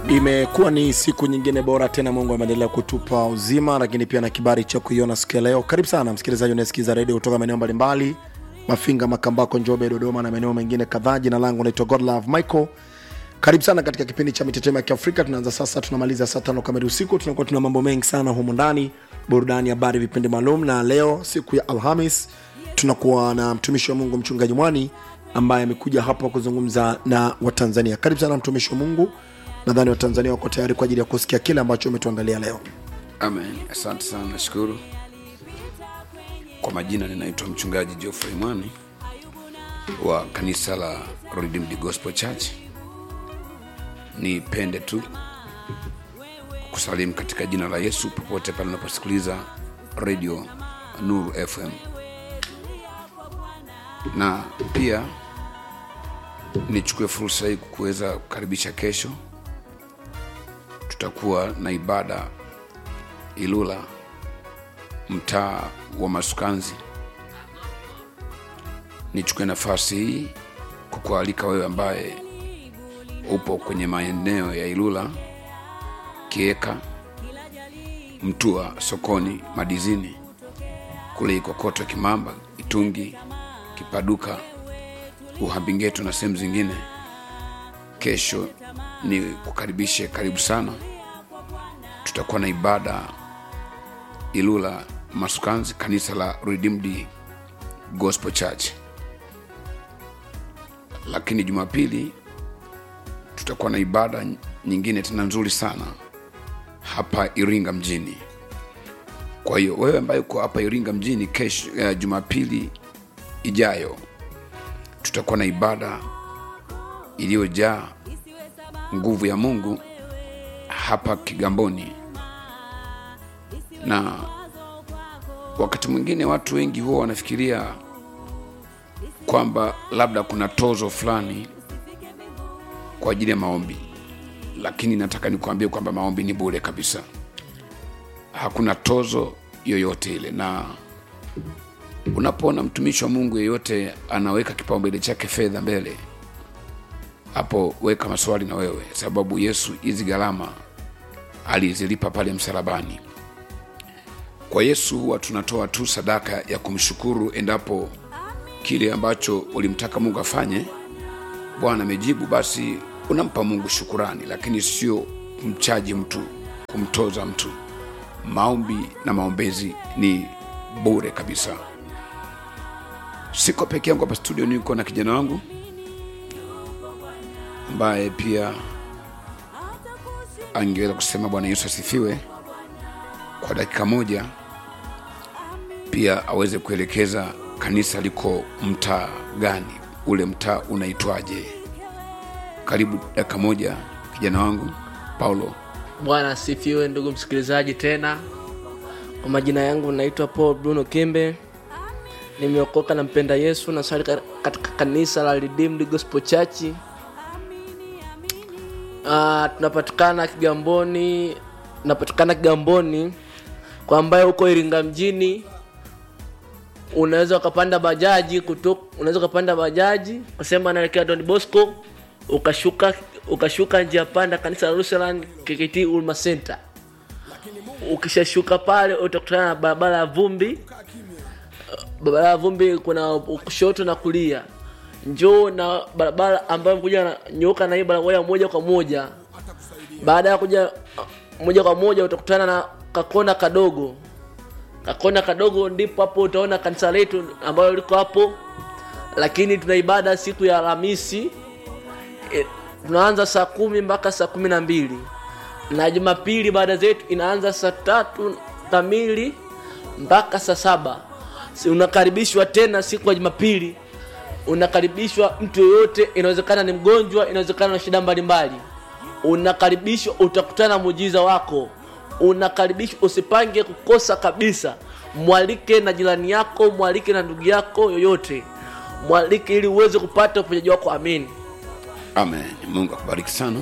imekuwa ni siku nyingine bora tena mungu ameendelea kutupa uzima lakini pia na kibari cha kuiona siku ya leo karibu sana msikilizaji unayesikiza redio kutoka maeneo mbalimbali mafinga makambako njobe dodoma na maeneo mengine kadhaa jina langu naitwa godlove michael karibu sana katika kipindi cha mitetemo ya kiafrika tunaanza sasa tunamaliza saa tano kamili usiku tunakuwa tuna mambo mengi sana humu ndani burudani habari vipindi maalum na leo siku ya alhamis tunakuwa na mtumishi wa mungu mchungaji mwani ambaye amekuja hapa kuzungumza na watanzania karibu sana mtumishi wa mungu nadhani watanzania wako tayari kwa ajili ya kusikia kile ambacho umetuandalia leo amen asante sana nashukuru kwa majina ninaitwa mchungaji geoffrey mwani wa kanisa la redeemed gospel church nipende tu kusalimu katika jina la yesu popote pale unaposikiliza radio nuru fm na pia nichukue fursa hii kuweza kukaribisha kesho tutakuwa na ibada ilula mtaa wa masukanzi nichukue nafasi hii kukualika wewe ambaye upo kwenye maeneo ya ilula kieka mtua sokoni madizini kule ikokoto kimamba itungi kipaduka uhambingeto na sehemu zingine kesho ni kukaribishe karibu sana tutakuwa na ibada ilula masukanzi kanisa la redeemed gospel church lakini jumapili tutakuwa na ibada nyingine tena nzuri sana hapa iringa mjini kwa hiyo wewe ambaye uko hapa iringa mjini kesho uh, jumapili ijayo tutakuwa na ibada iliyojaa nguvu ya mungu hapa kigamboni na wakati mwingine watu wengi huwa wanafikiria kwamba labda kuna tozo fulani kwa ajili ya maombi lakini nataka nikuambie kwamba maombi ni bure kabisa hakuna tozo yoyote ile na unapoona mtumishi wa mungu yeyote anaweka kipaumbele chake fedha mbele hapo weka maswali na wewe sababu yesu hizi gharama alizilipa pale msalabani kwa yesu huwa tunatoa tu sadaka ya kumshukuru endapo kile ambacho ulimtaka mungu afanye bwana amejibu basi unampa mungu shukurani lakini sio kumchaji mtu kumtoza mtu maombi na maombezi ni bure kabisa siko peke yangu hapa studio niko na kijana wangu ambaye pia angeweza kusema bwana yesu asifiwe kwa dakika moja pia aweze kuelekeza kanisa liko mtaa gani ule mtaa unaitwaje karibu dakika moja kijana wangu paulo bwana asifiwe ndugu msikilizaji tena kwa majina yangu naitwa paul bruno kimbe nimeokoka na mpenda yesu na swali katika kanisa la redeemed gospel church uh, tunapatikana kigamboni tunapatikana kigamboni kwa ambaye huko iringa mjini unaweza ukapanda bajaji kutoka unaweza ukapanda bajaji kusema naelekea don bosco ukashuka ukashuka njia panda kanisa la Lutheran KKT Ulma Center. Ukishashuka pale utakutana na barabara ya vumbi. Barabara ya vumbi kuna kushoto na kulia. Njoo na barabara ambayo kuja nyoka na hii barabara moja kwa moja. Baada ya kuja moja kwa moja utakutana na kakona kadogo. Kakona kadogo ndipo hapo utaona kanisa letu ambayo liko hapo. Lakini tuna ibada siku ya Alhamisi e, tunaanza saa kumi mpaka saa kumi na mbili na jumapili baada zetu inaanza saa tatu kamili mpaka saa saba si unakaribishwa tena siku ya jumapili unakaribishwa mtu yoyote inawezekana ni mgonjwa inawezekana na shida mbalimbali unakaribishwa utakutana na muujiza wako unakaribishwa usipange kukosa kabisa mwalike na jirani yako mwalike na ndugu yako yoyote mwalike ili uweze kupata uponyaji wako amini amen mungu akubariki sana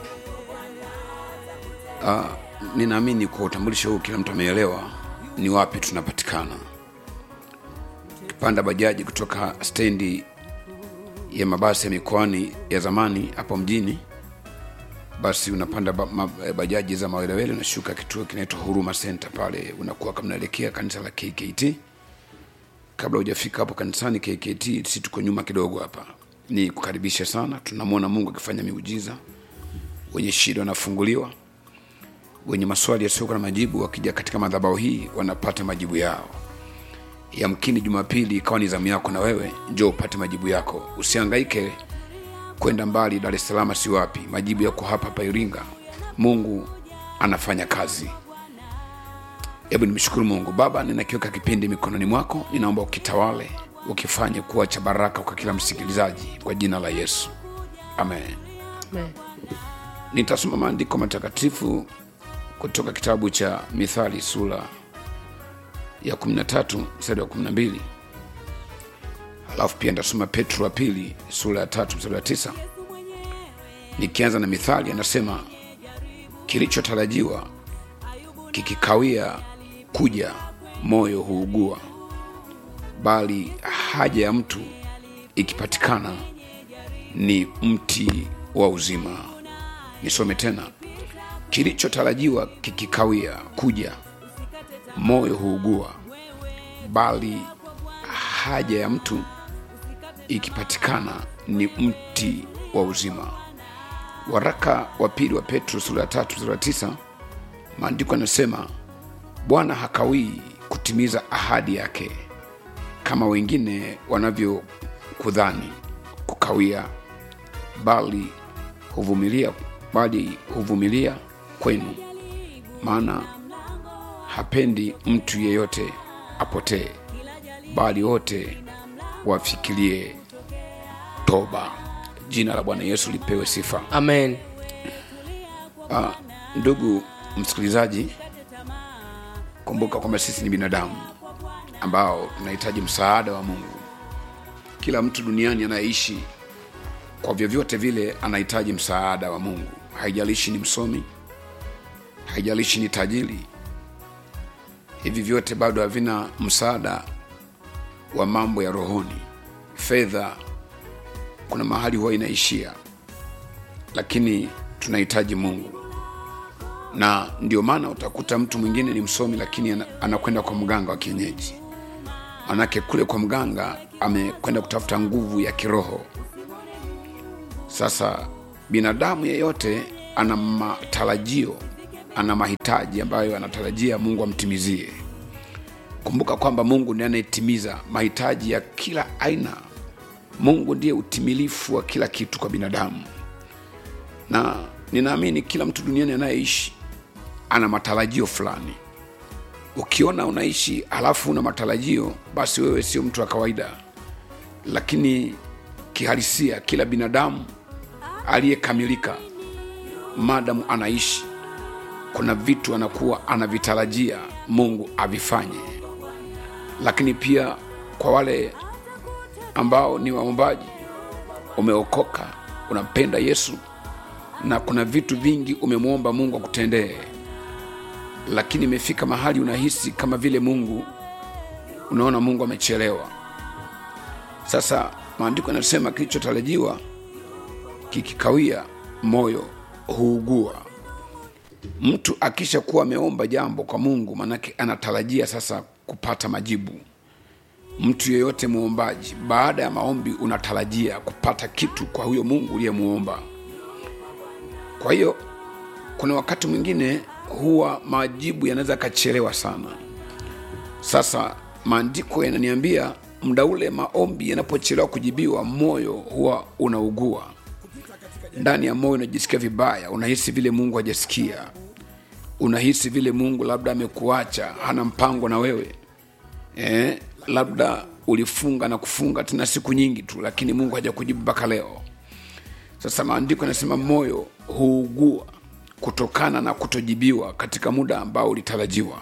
uh, ninaamini kwa utambulisho huu kila mtu ameelewa ni wapi tunapatikana ukipanda bajaji kutoka stendi ya mabasi ya mikoani ya zamani hapo mjini basi unapanda ba, ma, eh, bajaji za mawelewele unashuka kituo kinaitwa huruma center pale unakuwa kama unaelekea kanisa la kkt kabla hujafika hapo kanisani kkt si tuko nyuma kidogo hapa ni kukaribisha sana tunamwona mungu akifanya miujiza wenye shida wanafunguliwa wenye maswali yasiokuwa na majibu wakija katika madhabao hii wanapata majibu yao yamkini jumapili ikawa ni zamu yako na wewe njo upate majibu yako usiangaike kwenda mbali dar es salaam si wapi majibu yako hapa hapa iringa mungu anafanya kazi hebu nimshukuru mungu baba ninakiweka kipindi mikononi mwako ninaomba ukitawale ukifanye kuwa cha baraka kwa kila msikilizaji kwa jina la yesu amen Amen. nitasoma maandiko matakatifu kutoka kitabu cha mithali sura ya 13 mstari wa 12 alafu pia nitasoma petro wa pili sura ya tatu mstari wa tisa nikianza na mithali anasema kilichotarajiwa kikikawia kuja moyo huugua bali haja ya mtu ikipatikana ni mti wa uzima nisome tena kilichotarajiwa kikikawia kuja moyo huugua bali haja ya mtu ikipatikana ni mti wa uzima waraka wa pili wa petro sura ya tatu sura ya tisa maandiko yanasema bwana hakawii kutimiza ahadi yake kama wengine wanavyokudhani kukawia bali huvumilia bali huvumilia kwenu maana hapendi mtu yeyote apotee bali wote wafikirie toba jina la bwana yesu lipewe sifa amen Ah, ndugu msikilizaji kumbuka kwamba sisi ni binadamu ambao tunahitaji msaada wa mungu kila mtu duniani anayeishi kwa vyovyote vile anahitaji msaada wa mungu haijalishi ni msomi haijalishi ni tajiri hivi vyote bado havina msaada wa mambo ya rohoni fedha kuna mahali huwa inaishia lakini tunahitaji mungu na ndio maana utakuta mtu mwingine ni msomi lakini ana- anakwenda kwa mganga wa kienyeji manake kule kwa mganga amekwenda kutafuta nguvu ya kiroho sasa binadamu yeyote ana matarajio ana mahitaji ambayo anatarajia mungu amtimizie kumbuka kwamba mungu ndiye anayetimiza mahitaji ya kila aina mungu ndiye utimilifu wa kila kitu kwa binadamu na ninaamini kila mtu duniani anayeishi ana matarajio fulani ukiona unaishi halafu una matarajio basi wewe sio mtu wa kawaida lakini kihalisia kila binadamu aliyekamilika madamu anaishi kuna vitu anakuwa anavitarajia mungu avifanye lakini pia kwa wale ambao ni waombaji umeokoka unampenda yesu na kuna vitu vingi umemwomba mungu akutendee lakini imefika mahali unahisi kama vile mungu unaona mungu amechelewa sasa maandiko yanasema kilichotarajiwa kikikawia moyo huugua mtu akisha kuwa ameomba jambo kwa mungu manake anatarajia sasa kupata majibu mtu yeyote mwombaji baada ya maombi unatarajia kupata kitu kwa huyo mungu uliyemwomba kwa hiyo kuna wakati mwingine huwa majibu yanaweza yakachelewa sana sasa maandiko yananiambia muda ule maombi yanapochelewa kujibiwa moyo huwa unaugua ndani ya moyo unajisikia vibaya unahisi vile mungu hajasikia unahisi vile mungu labda amekuacha hana mpango na wewe eh, labda ulifunga na kufunga tena siku nyingi tu lakini mungu hajakujibu mpaka leo sasa maandiko yanasema moyo huugua kutokana na kutojibiwa katika muda ambao ulitarajiwa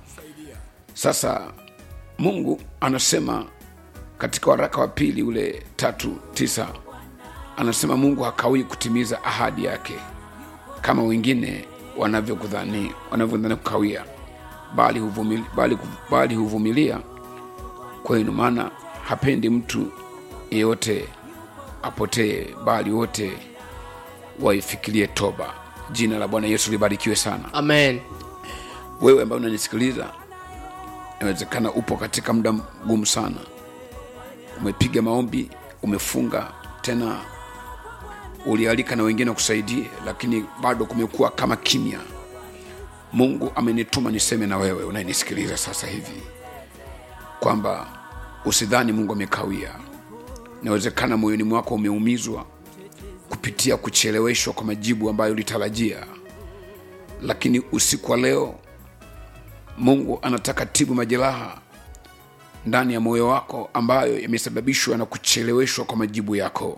sasa mungu anasema katika waraka wa pili ule tatu tisa anasema mungu hakawii kutimiza ahadi yake kama wengine wanavyokudhani wanavyodhani kukawia bali huvumilia, bali, bali huvumilia kwenu maana hapendi mtu yeyote apotee bali wote waifikirie toba jina la bwana yesu libarikiwe sana amen wewe ambaye unanisikiliza inawezekana upo katika muda mgumu sana umepiga maombi umefunga tena ulialika na wengine wakusaidie lakini bado kumekuwa kama kimya mungu amenituma niseme na wewe unayenisikiliza sasa hivi kwamba usidhani mungu amekawia inawezekana moyoni mwako umeumizwa kupitia kucheleweshwa kwa majibu ambayo ulitarajia lakini usiku wa leo mungu anataka tibu majeraha ndani ya moyo wako ambayo yamesababishwa na kucheleweshwa kwa majibu yako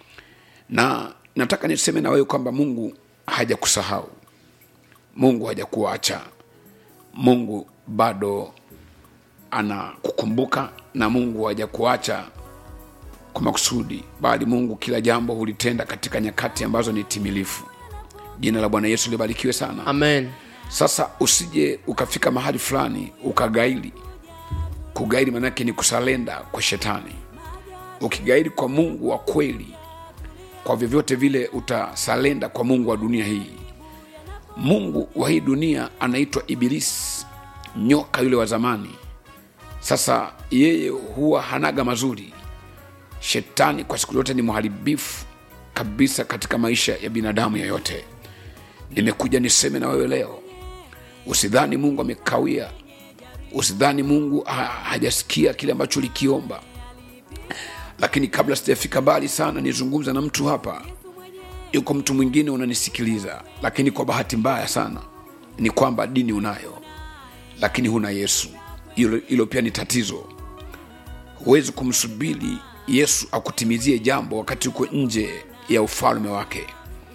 na nataka niseme na wewe kwamba mungu hajakusahau mungu hajakuacha mungu bado anakukumbuka na mungu hajakuacha kwa makusudi bali mungu kila jambo hulitenda katika nyakati ambazo ni timilifu jina la bwana yesu libarikiwe sana amen sasa usije ukafika mahali fulani ukagairi kugairi manake ni kusalenda kwa shetani ukigairi kwa mungu wa kweli kwa vyovyote vile utasalenda kwa mungu wa dunia hii mungu wa hii dunia anaitwa ibilisi nyoka yule wa zamani sasa yeye huwa hanaga mazuri shetani kwa siku zote ni mharibifu kabisa katika maisha ya binadamu yoyote nimekuja niseme na wewe leo usidhani mungu amekawia usidhani mungu ha hajasikia kile ambacho ulikiomba lakini kabla sijafika mbali sana nizungumza na mtu hapa yuko mtu mwingine unanisikiliza lakini kwa bahati mbaya sana ni kwamba dini unayo lakini huna yesu hilo hilo pia ni tatizo huwezi kumsubiri yesu akutimizie jambo wakati uko nje ya ufalme wake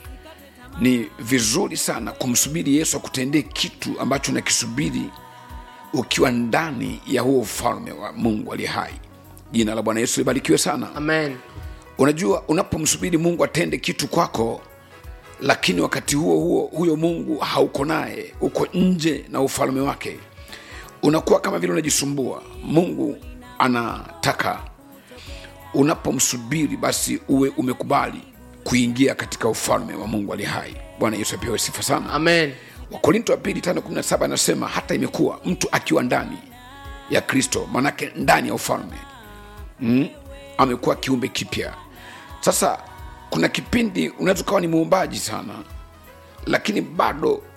ni vizuri sana kumsubiri yesu akutendee kitu ambacho nakisubiri ukiwa ndani ya huo ufalme wa mungu aliye hai jina la bwana yesu libarikiwe sana amen unajua unapomsubiri mungu atende kitu kwako lakini wakati huo huo huyo mungu hauko naye uko nje na ufalme wake unakuwa kama vile unajisumbua mungu anataka unapomsubiri basi uwe umekubali kuingia katika ufalme wa mungu ali hai bwana yesu apewe sifa sana amen wakorinto wa pili tano kumi na saba anasema hata imekuwa mtu akiwa ndani ya kristo manake ndani ya ufalme mm, amekuwa kiumbe kipya sasa kuna kipindi unaweza ukawa ni muumbaji sana lakini bado